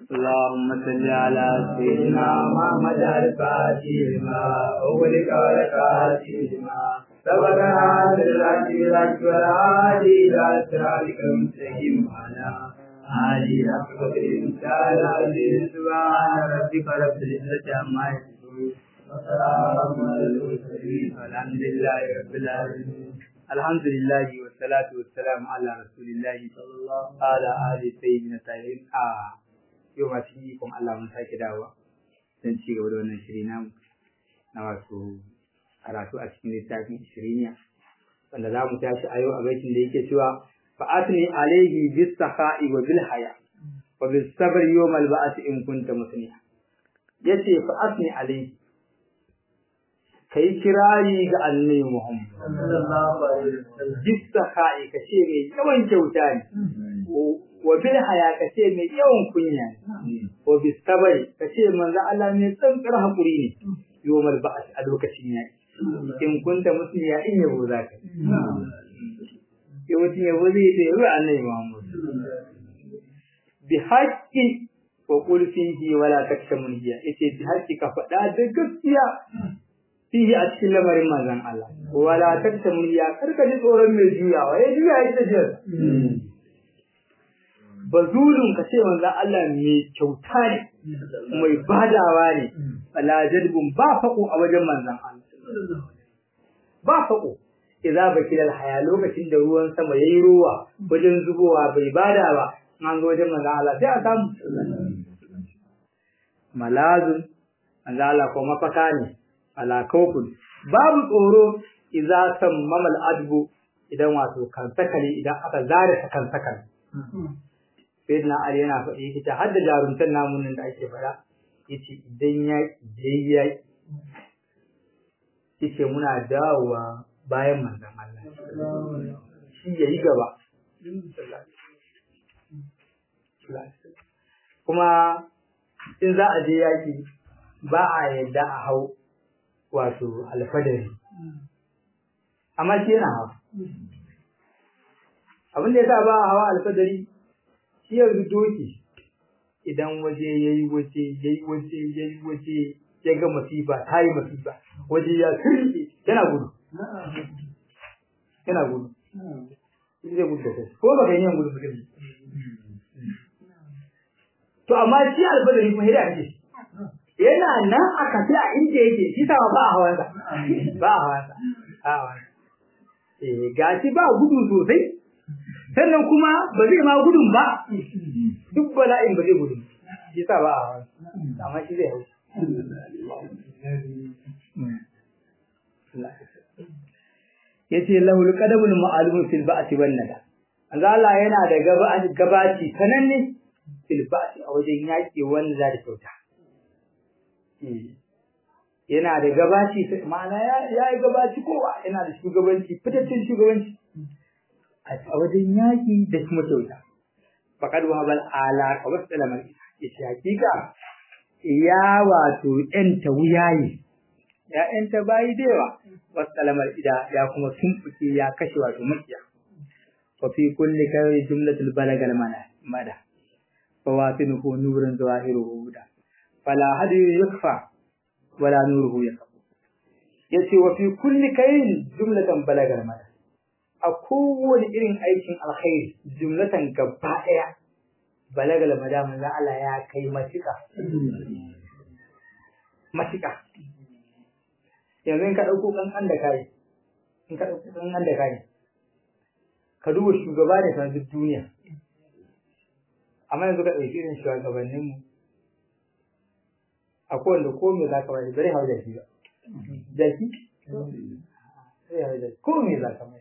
اللهم صل على سيدنا محمد الفاتح لما أغلق والكاتب لما سبق هذا الحق بالحق والهادي إلى صراطك المستقيم وعلى آله حق قدر الإنسان العزيز سبحان ربك رب العزة عما يصفون وسلام على المرسلين والحمد لله رب العالمين الحمد لله والصلاة والسلام على رسول الله صلى الله على آله سيدنا الطاهرين آه yau ma cikin ikon Allah mun sake dawowa don ci gaba da wannan shiri namu na wasu karatu a cikin littafin shiriniya wanda za mu tashi a yau a baitin da yake cewa fa'atni alaihi bis saha'i wa bil haya wa bis sabr yawm al ba'th in kunta musliha yace fa'atni alaihi kai kirari ga annabi Muhammad sallallahu alaihi wasallam bis saha'i kace mai yawan kyauta ne wa bil haya kace mai yawan kunya ne wa bis sabr kace manzo Allah mai tsantsar hakuri ne yawmal ba'th a lokacin yaki in kunta musliya in yabo zaka yawancin yabo zai ta yabo annabi Muhammad bi haqqi wa qul fihi wala takshamun hiya yace bi haqqi ka faɗa da gaskiya fihi a cikin lamarin manzon Allah wala takshamun hiya karka ji tsoron mai juyawa ya juya ita ce bazulun ka ce manzon Allah mai kyauta ne mai badawa ne wala jadbun ba faƙo a wajen manzon Allah ba faƙo idza bakil haya lokacin da ruwan sama yayi ruwa wajen zubowa bai bada ba an zo wajen manzo Allah sai a samu malazun manzo Allah ko mafaka ne ala kawkun babu tsoro idza sammama al-adbu idan wato kan sakali idan aka zare ta kan sakali sayyidina Ali yana faɗi yake ta hadda jarumtan namun da ake faɗa yace idan ya ya yace muna dawowa bayan manzon Allah shi yayi gaba kuma in za a je yaki ba a yadda a hau wato alfadari amma shi yana hawa abin da ya sa ba a hawa alfadari shi yanzu doki idan waje ya yi waje ya yi waje ya yi waje ya ga masifa ta yi masifa waje ya kirki yana gudu yana gudu zai gudu da kai ko ba kai yin gudu ba to amma shi albadari kuma hira ake yana nan a kafi a inda yake shi sama ba a hawansa ba a hawansa a hawansa eh gashi ba gudu sosai sannan kuma ba zai ma gudun ba duk bala'in ba zai gudu shi sa ba a hawansa amma shi zai hau yace lahul qadamul ma'lum fil ba'ti wan nada Allah yana da gabaci sananne filbasi a wajen yaƙi wanda za da kyauta. Yana da gabaci, ma'ana ya yi gabaci kowa yana da shugabanci, fitaccen shugabanci a wajen yaƙi da kuma kyauta. Faƙar wahabal ala a wasu tsalamar ya ce hakika ya wato ‘yanta wuyaye, ya ‘yanta bayi da yawa wasu tsalamar ida ya kuma tumfuke ya kashe wato makiya. Wafi kulli kawai jumlatul balagal mada. فواطنه نور ظاهره هدى فلا هدي يخفى ولا نوره يخفى yace wa fi kulli kayin jumlatan balagar mada a kowane irin aikin alkhairi jumlatan gaba daya balagal mada manzo Allah ya kai matika matika yanzu in ka dauko kankan da kai in ka dauko kankan da kai ka duba shugaba da kan duniya amma yanzu ka ɗauki irin shugabanninmu a kowanne ko me za ka bari bari hau da shi ba jaki ko me za ka mai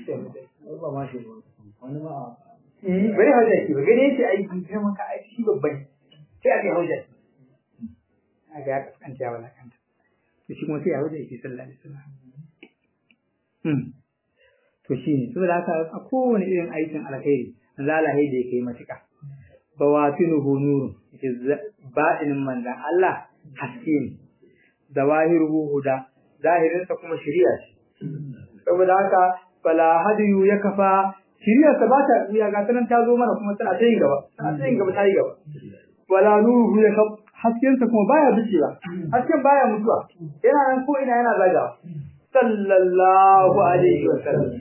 bari hau da shi ba gani yake aiki sai maka aiki shi babban sai aka hau da shi a ga ya kaskanta ya walakanta to shi kuma sai ya hau da shi sallallahu alaihi wasallam to shi ne saboda haka a kowane irin aikin alkhairi zalahi da ya kai matuƙa bawatinuhu nurun ba'inin manzan Allah haske ne zawahiruhu huda zahirinsa kuma shari'a ce saboda haka fala hadiyu ya kafa shari'ar sa ba ta ya ga sanan ta zo mana kuma tana ta yin gaba tana ta yin gaba ta yi gaba wala nuruhu ya haskensa kuma baya bicewa hasken baya mutuwa yana nan ko ina yana zaga sallallahu alaihi wa sallam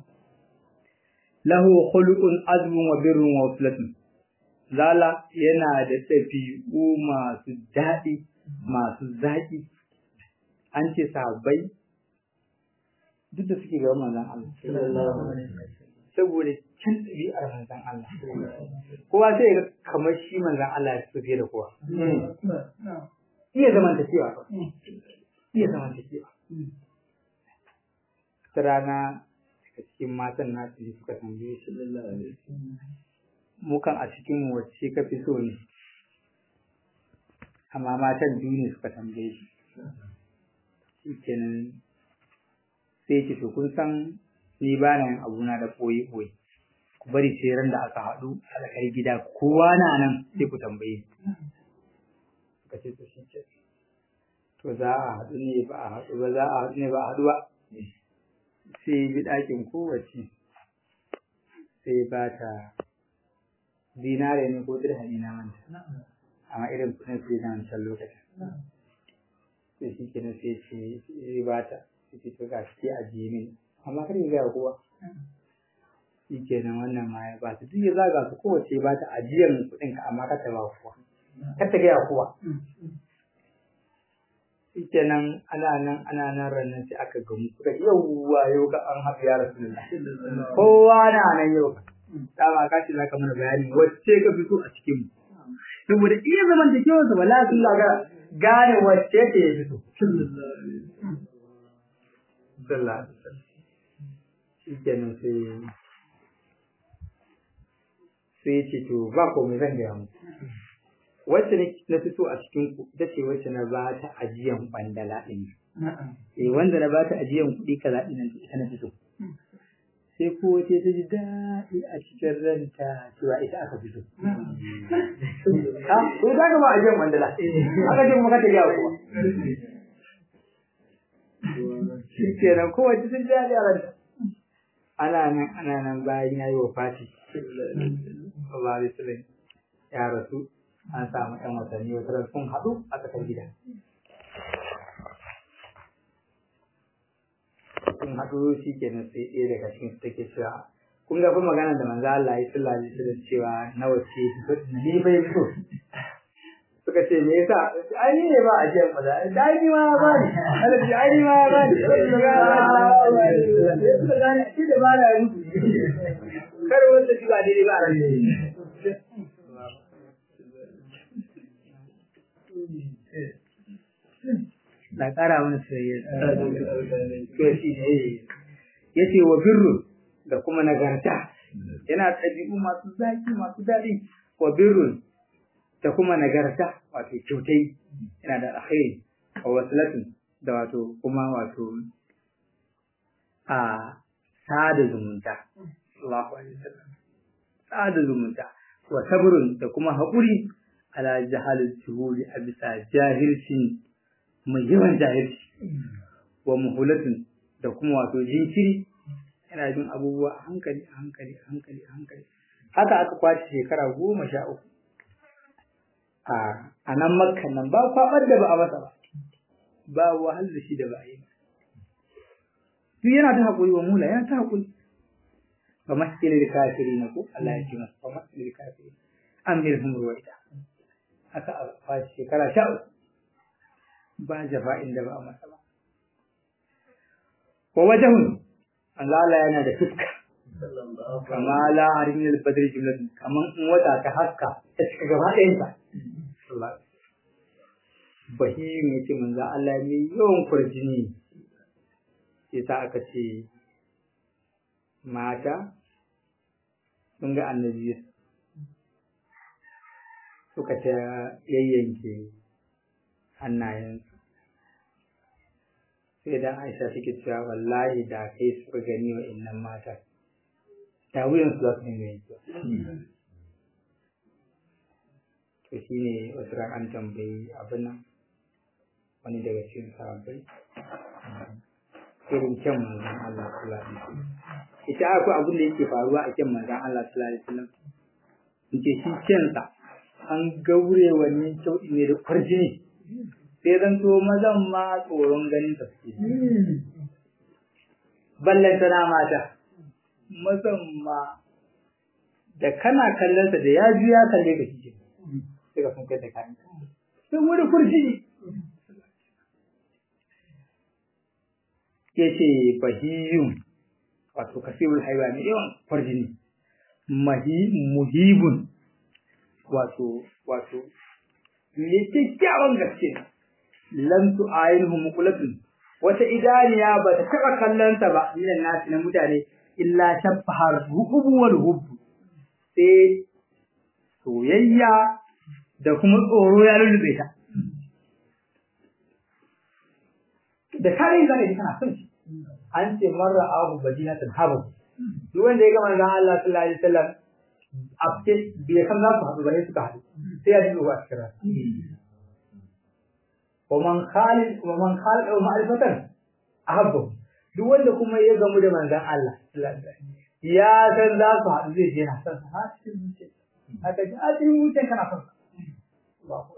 lahu khuluqun azmun wa birrun wa waslatun lala yana da ɗabi'u masu daɗi masu zaƙi an ce sahabbai duk da suke gaban manzon Allah saboda can ɗabi'ar manzon Allah kowa sai ya kamar shi manzon Allah ya fiye da kowa iya zamantakewa iya zamantakewa ta rana daga cikin matan nasu ne suka tambaye shi mukan a cikin wacce ka fi so ne amma matan biyu ne suka tambaye shi shi kenan sai ce to kun san ni ba na yin abuna da ɓoye ɓoye ku bari sai ran da aka haɗu a tsakar gida kowa na nan sai ku tambaye suka ce to shi ce to za a haɗu ne ba a haɗu ba za a haɗu ne ba a haɗu ba sai bi ɗakin kowace sai ba ta dinare ne ko dirhami na manta amma irin kuɗin sai na wancan lokacin sai shi kenan sai ce zai ba ta sai ce to ga shi a jiye mini amma kar ya gaya kowa shi kenan wannan ma ya ba ta duk ya zaga su kowace ba ta ajiyan kuɗin ka amma kar ta ba kowa kar ta gaya kowa shi kenan ana nan ana nan ranar sai aka gamu suka ce yauwa yau ga an haɗu ya rasu kowa na nan yau dama ka ce za ka mana bayani wacce ka fito a cikin mu saboda iya zaman da kewa sa wala sun ga gane wacce ce ya fito sallallahu alaihi wasallam shi kenan sai sai ce to ba komai zan gaya mu wacce na fito a cikin ku ita ce wacce na ba ta ajiyan bandala din eh wanda na ba ta ajiyan kuɗi kaza din nan ita na fito sai ko wace ta ji daɗi a cikin ranta cewa ita aka fito ha to da ga ba ajiyan bandala aka ce kuma ka ta yawo kuwa shi kenan kowace sun ji daɗi a ranta ana nan ana nan bayan ya yi wa fati sallallahu alaihi wasallam ya rasu an samu ɗan watanni wata sun haɗu a tsakar gida sun haɗu shi kenan sai ɗaya daga cikin su take cewa kun ga kuma magana da manzo Allah ya sallallahu alaihi wasallam cewa nawa ce ni bai so suka ce me yasa ai ni ne ba a jiyan maza da ni ma ba ni Allah ji ai ni ma ba ni suka gane shi da ba na mutu kar wanda shi ba daidai ba a na ƙara mana soyayya to shi ne ya ce wa birru da kuma nagarta yana ɗabi'u masu zaki masu daɗi wa birru da kuma nagarta wato kyautai yana da alkhairi wa wasilatun da wato kuma wato a sada zumunta Allahu alaihi wasallam sada zumunta wa sabrun da kuma haƙuri ala jahalul shuhuri a bisa jahilcin mai yawan jahilci wa muhulatun da kuma wato jinkiri yana jin abubuwa a hankali a hankali a hankali a hankali haka aka kwace shekara goma sha uku a nan makkan nan ba kwabar da ba a masa ba ba wahal da shi da ba a yi ba duk yana ta haƙuri wa mula yana ta haƙuri ba masjidil da kafiri na ko Allah ya ce masa ba masjidil da kafiri an bil humru wa ita haka a kwace shekara sha uku ba jafa'in da ba a masa ba. Wa wajahun, Allah yana da fuska, kama la harin yin badar jimlatin, kamar in wata ta haska ta cika gaba ɗayansa. Bahim ya ce manzo Allah mai yawan kurjini, sai sa aka ce mata sun ga annabi suka ta yayyanke hannayensu. sai dan Aisha take cewa wallahi da kai suka gani wa innan mata da wuyan su za su dinga yankewa to shine wasu ran an tambayi abin nan wani daga cikin sahabbai irin kyan manzon Allah sallallahu alaihi wasallam ita akwai abin da yake faruwa a kyan manzon Allah sallallahu alaihi wasallam in ce shi kyansa an gaure wannan kyauɗi ne da kwarjini sai zan to mazan ma tsoron ganin ta suke ballanta na mata mazan ma da kana kallon sa da ya ji ya kalle ka kike sai ka sun kai da kayan sai wani kurjini yace bahiyun wato kasirul haiwa mai yawan kwarjini mahi muhibun wato wato me kyakkyawan gaske lam tu ayinhu muqlatun wata idaniya ba ta taba kallon ta ba minan nasi na mutane illa shabbahar hubu wal hubbu sai soyayya da kuma tsoro ya lullube ta da kare zaka ji kana son shi an ce marra abu bajinatan habu duk wanda ya ga manzon Allah sallallahu alaihi wasallam abke bai san za su haɗu bane suka haɗu sai ya ji ruwa cikin rana wa man khalid wa man khalid wa ma'rifatan ahabbu duk wanda kuma ya gamu da manzon Allah sallallahu alaihi wasallam ya san za su haɗu zai je na san ha cikin zuciya haka ji a cikin zuciya kana son Allahu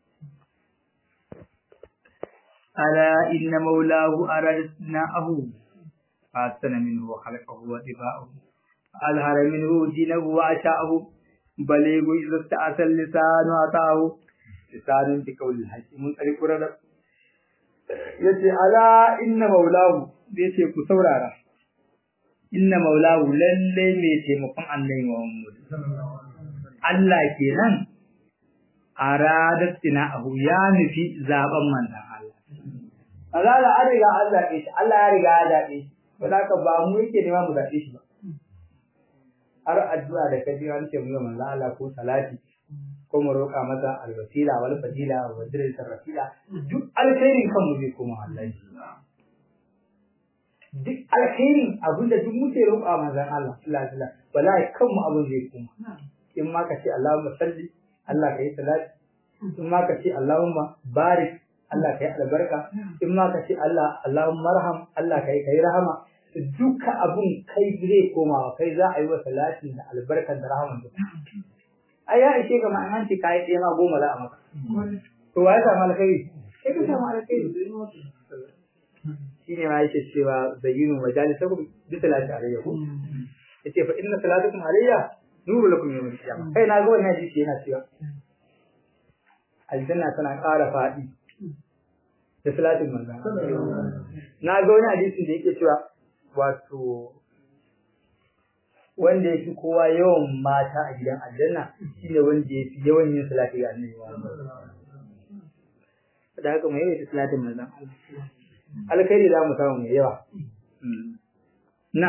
ألا إن مولاه أردناه فأحسن منه وخلقه وطباعه أظهر منه دينه وأشاءه بليغ إذا استأسى اللسان أعطاه لسان بقول الحج من طريق ردب yace ala inna maulahu yace ku saurara inna maulahu lalle mai taimakon annabi Muhammad Allah kenan aradat ahu ya nufi zaben manzon Allah Allah an riga an zaɓe shi Allah ya riga ya zaɓe shi ba za ka ba mu yake nema mu zaɓe shi ba har addu'a da ka ji an ce mu yi manzo Allah ko salati ko mu roƙa masa alwasila wal fadila wa dirisa rafila duk alkhairin kanmu zai koma Allah duk alkhairin abinda duk muke roƙa manzon Allah sallallahu alaihi wasallam wallahi kanmu abin zai koma in ma ka ce Allahumma salli Allah ka yi salati in ma ka ce Allahumma barik Allah ka yi albarka in ma ka ce Allah Allahumma marham Allah ka yi kai rahama duka abun kai zai koma kai za a yi wa salatin da albarkar da rahaman da ai ya ishe ga ma'an ce kai ɗaya ma goma za a maka to wa ya samu alkhairi sai ka samu alkhairi shine ma yake cewa zayyinu majalisakum bi salati alayya ko yace fa inna salatakum alayya nuru lakum yawm al-qiyamah kai na ga wannan hadisi yana cewa aljanna tana ƙara faɗi da salatin manzon na ga wani hadisin da yake cewa wato wanda ya fi kowa yawan mata a gidan aljanna shine wanda ya fi yawan yin salati ga annabi da haka mu yawaita salatin manzon alkhairi za mu samu mai yawa na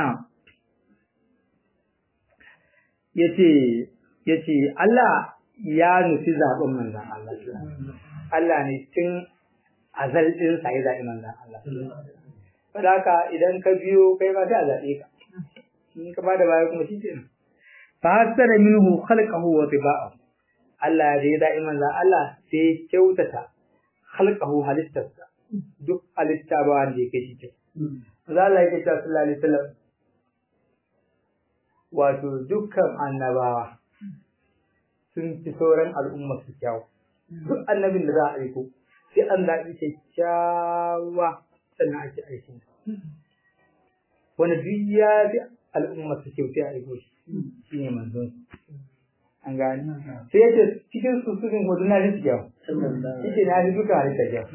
yace yace Allah ya nufi zaɓen manzon Allah Allah ne tun azal ɗin sa ya zaɓi manzon Allah saboda haka idan ka biyo kai ma sai a zaɓe ka in ka bada baya kuma shi kenan fa hasara minhu khalqahu wa tiba'ahu Allah da ya da'i manzon Allah sai kyautata khalqahu halittarsa duk halitta ba wanda yake shi ke manzon Allah yake cewa sallallahu alaihi wasallam wato dukkan annabawa sun fi sauran al'umma su kyau duk annabin da za a aiko sai an zaɓi kyakkyawa sannan ake aikin wani duk ya fi al'umma su kyautai a aiko shi shi ne manzon an gani sai yace cikin su sukin hudu na fi kyau shi ke na fi duka halitta kyau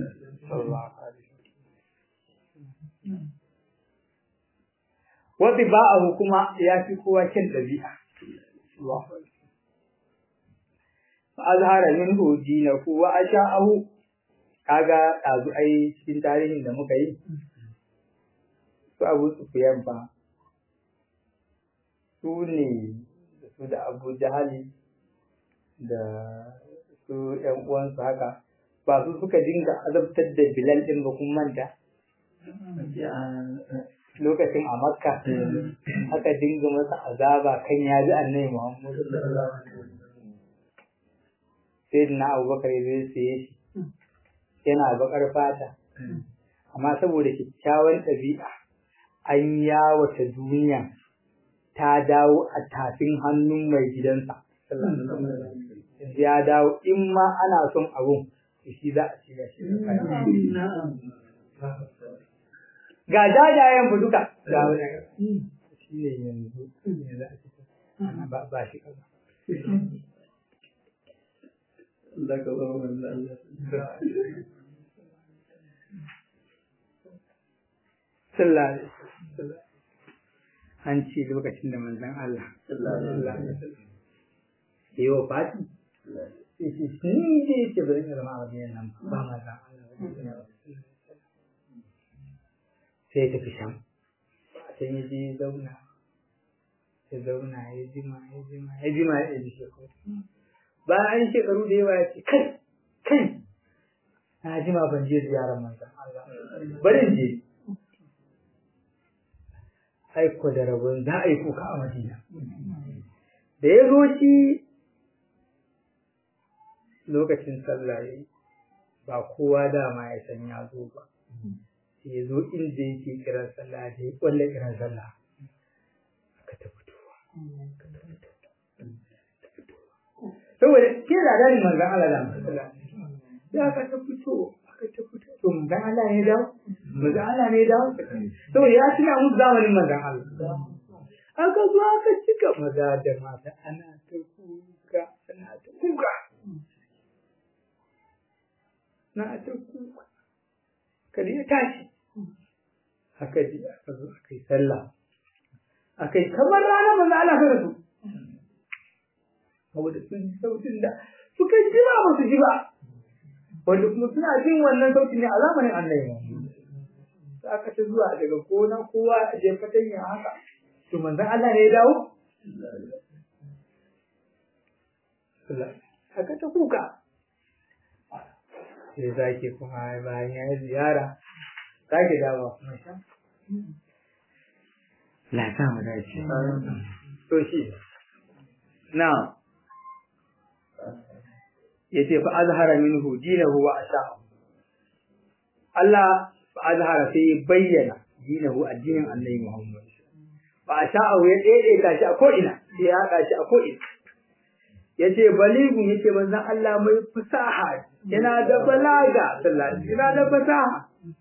Wata ba'ahu kuma ya fi kowa kyan ɗabi'a. Azhara minhu dinahu wa asha'ahu kaga ɗazu ai cikin tarihin da muka yi su abu su fiyan ba su ne su da abu jahali da su ‘yan uwansu haka ba su suka dinga azabtar da bilal ɗin ba kun manta lokacin a makka haka dinga masa azaba kan ya ji annabi muhammadu sai na abubakar ya zai saye shi yana bakar fata amma saboda kyakkyawan ɗabi'a an yawata duniya ta dawo a tafin hannun mai gidansa yanzu ya dawo in ma ana son abun to shi za a ci da shi ga jajayen bu duka ga wani shi ne yanzu ne za a ci ana ba ba shi kaza Allah ka ba mu Allah sallallahu alaihi wasallam an ce lokacin da manzon Allah sallallahu alaihi wasallam yi wa fati ni dai ce bari ka zama a wajen nan ba manzon Allah sai tafi sham sai ya je zauna ya zauna ya jima ya jima ya jima ya ji shekaru bayan shekaru da yawa ya ce kai kai na jima ban je ziyarar manzon Allah bari je aiko da rabon za a yi kuka a Madina. Da ya zo shi lokacin sallah ya yi, ba kowa dama ya san ya zo ba. Sai ya zo inda yake kiran sallah da ya kwalle kiran sallah. Aka ta fitowa. Saboda ke da dani manzan Allah da sallah. Ya aka ta fito, aka ta fito. To manzan Allah ne dawo? Manzan Allah ne dawo? Saboda ya tuna musu zamanin manzan Allah. Aka zo aka cika maza da mata ana ta kuka, ana ta kuka. Na ta kuka. Kadi ya tashi. Aka ji aka zo aka yi sallah. Aka yi kamar ranar manzan Allah ka rasu. Saboda sun ji sautin da suka ji ba ba su ji ba. wanda kuma suna jin wannan sautin ne a zamanin annabi za aka ta zuwa daga gona kowa a je fatanya haka to manzon Allah ne ya dawo haka ta kuka sai zaki kuma bayan ya yi ziyara zaki dawo kuma sha la sa mu dace to shi na yace fa azhara minhu dinahu wa asha'a Allah fa azhara sai bayyana dinahu addinin Annabi Muhammad fa asha'a ya daidaita shi a ko ina sai ya haka shi a ko ina yace baligu yace manzon Allah mai fasaha yana da balaga sallallahu yana da fasaha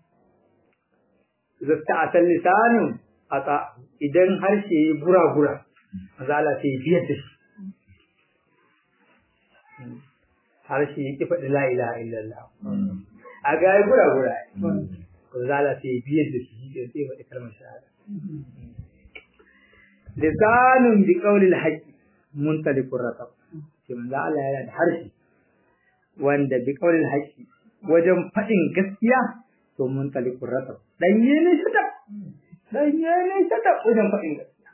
zasta asal lisanin ata idan harshe ya gura gura manzon Allah sai biyar da shi harshe ya ki faɗi la ilaha illallah a ga ya gura gura ko zala sai biyar da shi da sai faɗi kalmar shahada lisanun bi qawli al-haqq muntaliqur ratab sai manzo Allah yana da harshe wanda bi qawli al-haqq wajen faɗin gaskiya to muntaliqur ratab danye ne shata danye ne shata wajen faɗin gaskiya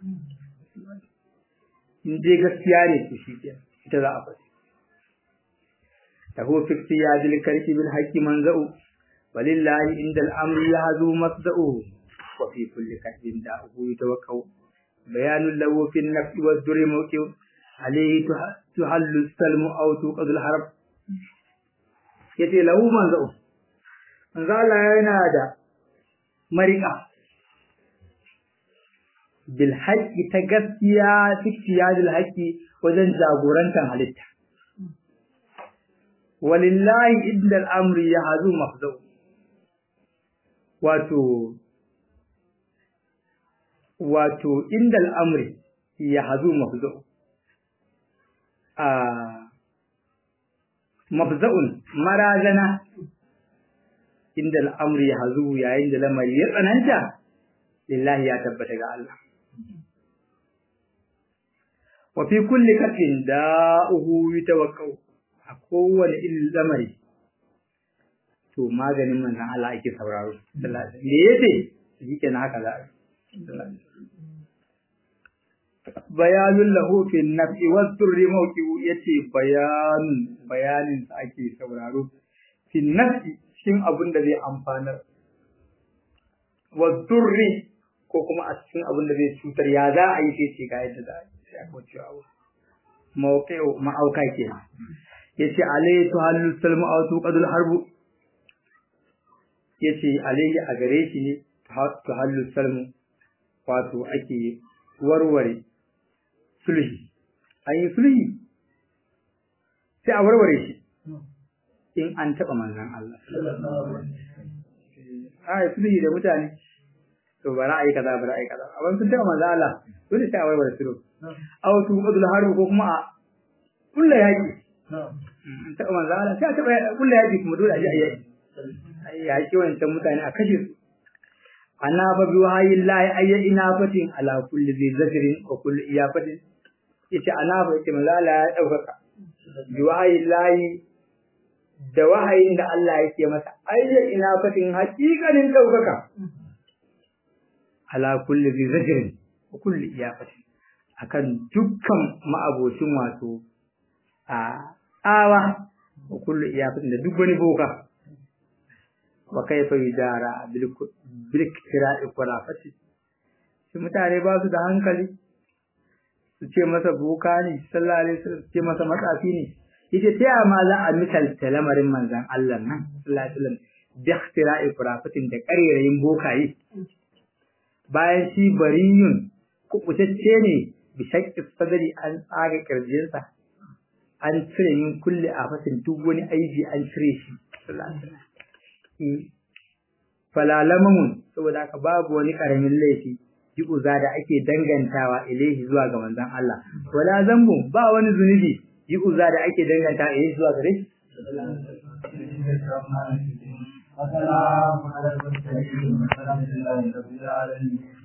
in dai gaskiya ne to shi ke ita za a faɗi له في اقتياد الكرك بالحق منزأ ولله عند الأمر يهزو مصدأه وفي كل كهد داؤه يتوكل بيان له في النفس والدر موقع عليه تحل السلم أو توقظ الحرب yace lahu manzo manzo Allah yana da marika bil haqqi ta gaskiya tiktiyadil haqqi wajen jagorantar halitta walillahi inda al'amri ya hazu mafzau wato wato inda al'amri ya hazu mafzau a mafza'un marazana inda al'amri ya hazu yayin da lamari ya tsananta lillahi ya tabbata ga Allah wa fi kulli kafin da'uhu yatawakkau a kowane irin lamari to maganin manzon Allah ake sauraro me yace shike na haka za a bayanun lahu fi nafsi wa sirri mawqi'u yace bayanun bayanin sa ake sauraro fi nafsi shin abin da zai amfanar wa sirri ko kuma a cikin abin da zai cutar ya za a yi sai ce ga yadda za a yi sai a kwace abu mawqi'u ma'auka kenan yace alayhi tuhallu salmu aw tuqadul harbu yace alayhi a gare shi ne tuhallu salmu wato ake warware sulhi ayi sulhi sai a warware shi in an taɓa manzan Allah a yi sulhi da mutane to ba ra'ayi kaza ba ra'ayi kaza amma sun taɓa manzan Allah dole sai a warware sulhu aw tu qadul harbu ko kuma a kulla yaki an taɓa manzan Allah sai a taɓa kulla yaki kuma dole a ji a yaki yaki wancan mutane a kashe su ana fa bi wahayin lahi ayya ina fatin ala kulli zai zafirin wa kulli iyafatin yace ana fa yace manzo Allah ya daukaka bi wahayin lahi da wahayin da Allah yake masa ayya ina fatin hakikanin daukaka ala kulli zai zafirin wa kulli iyafatin akan dukkan ma'abocin wato a tsawa wa kulli iyafatin da duk wani boka wa kaifa yudara bil iktira'i qurafati shi mutane ba su da hankali su ce masa boka ne sallallahu alaihi wasallam su ce masa matsafi ne yace ta ma za a misalta lamarin manzon Allah nan sallallahu alaihi wasallam bi iktira'i qurafatin da ƙarerayin bokaye bayan shi bariyun kubutacce ne bi shakki sadari an tsaga kirjinsa an cire min kulli afatin duk wani aibi an cire shi sallallahu alaihi wasallam falalamun saboda haka babu wani karamin laifi yi uza da ake dangantawa ilaihi zuwa ga manzon Allah wala zambu ba wani zunubi yi uza da ake dangantawa ilaihi zuwa gare shi وسلام على المرسلين والحمد لله رب العالمين